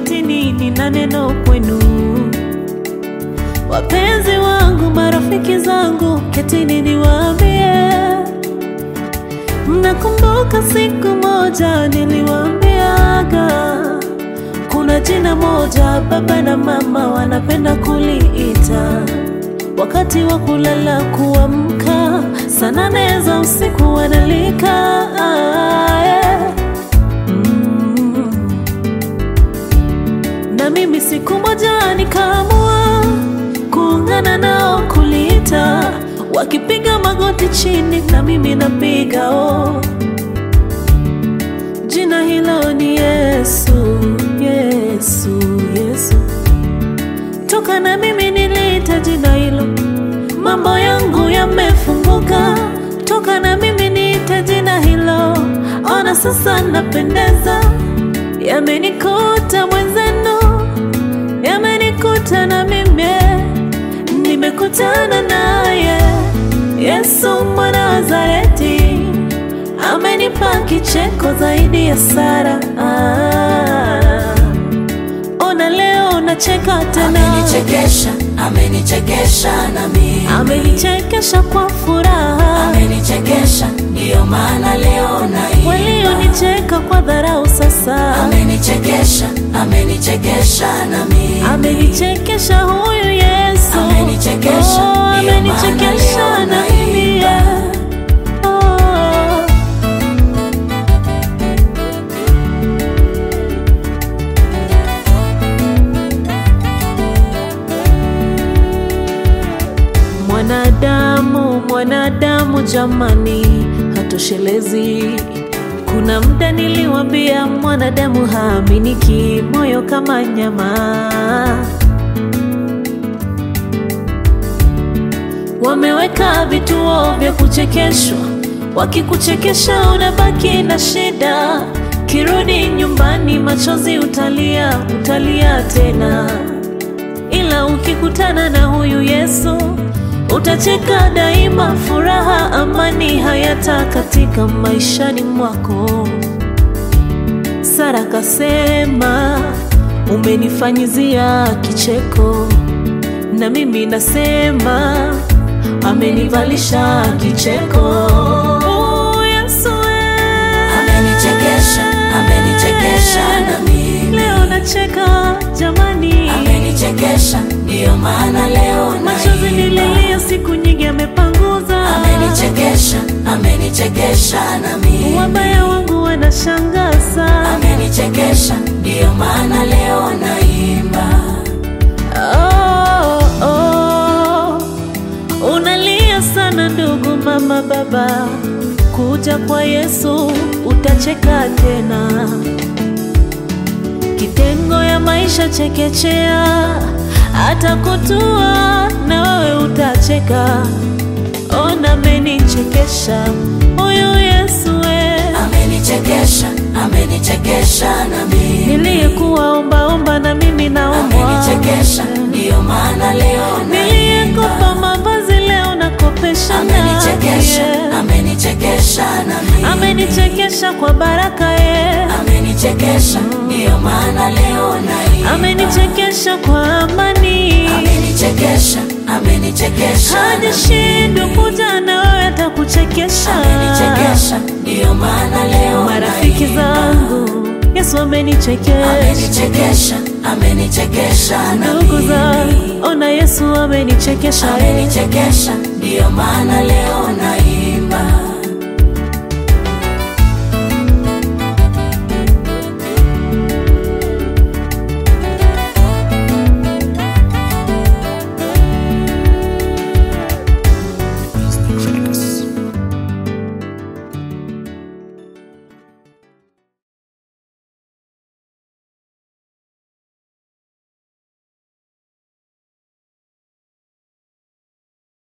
ketini, nina neno kwenu. Wapenzi wangu, marafiki zangu, ketini niwaambie. Mnakumbuka siku moja niliwaambiaga kuna jina moja baba na mama wanapenda kuliita wakati wa kulala kuamka, saa nane za usiku wanalika ah, yeah. mm. Na mimi siku moja nikaamua kuungana nao kuliita, wakipiga magoti chini na mimi napiga oh. Jina hilo ni Yesu, Yesu, Yesu. Toka na mimi niliita jina hilo, mambo yangu yamefunguka. Toka na mimi niite jina hilo, ona sasa napendeza. Yamenikuta mwenzenu, yamenikuta na mimi, nimekutana naye Yesu mwana wa Nazareti amenipa kicheko zaidi ya Sara. Ah, ona leo nacheka tena, Amenichekesha, amenichekesha na mimi. amenichekesha kwa furaha. Amenichekesha, ndiyo maana leo naimba. Walionicheka kwa dharau sasa, Amenichekesha, amenichekesha na mimi. amenichekesha huyu Yesu, Amenichekesha, oh, ndiyo maana amenichekesha leo na mimi naimba. oh. Mwanadamu, mwanadamu jamani, hatoshelezi. Kuna muda niliwambia mwanadamu haaminiki, moyo kama nyama. Wameweka vituo vya kuchekeshwa, wakikuchekesha unabaki na shida. Kirudi nyumbani, machozi utalia, utalia tena ila ukikutana na huyu Yesu utacheka daima, furaha, amani hayata katika maishani mwako. Sara kasema umenifanyizia kicheko, na mimi nasema amenivalisha kicheko. Oh, Yesu eh. Amenichekesha, amenichekesha na mimi. Leo nacheka jamani, Amenichekesha, ndiyo maana leo machozi naimba. nililia siku nyingi amepanguza. Amenichekesha, amenichekesha na mimi. Wabaya wangu wanashangaza. Amenichekesha, ndiyo maana leo naimba. Oh, oh. Unalia sana ndugu, mama, baba, kuja kwa Yesu utacheka tena. Kitengo ya maisha chekechea, hata kutua na wewe utacheka. Ona amenichekesha huyu Yesu we. Amenichekesha, amenichekesha na mimi. Niliyekuwa ombaomba na mimi naombwa. Amenichekesha, ndiyo maana leo naimba. Niliyekopa mavazi leo nakopesha Amenichekesha, naye. amenichekesha na mimi. Amenichekesha kwa baraka ye, Amenichekesha, ndiyo maana leo naimba. amenichekesha kwa amani. Amenichekesha, amenichekesha na Hadi mimi. shindwe kuja na wewe atakuchekesha. Amenichekesha, ndiyo maana leo Marafiki naimba. zangu Yesu amenichekesha. Amenichekesha, amenichekesha na Ndugu mimi. zangu ona Yesu amenichekesha. Amenichekesha, ndiyo maana leo naimba.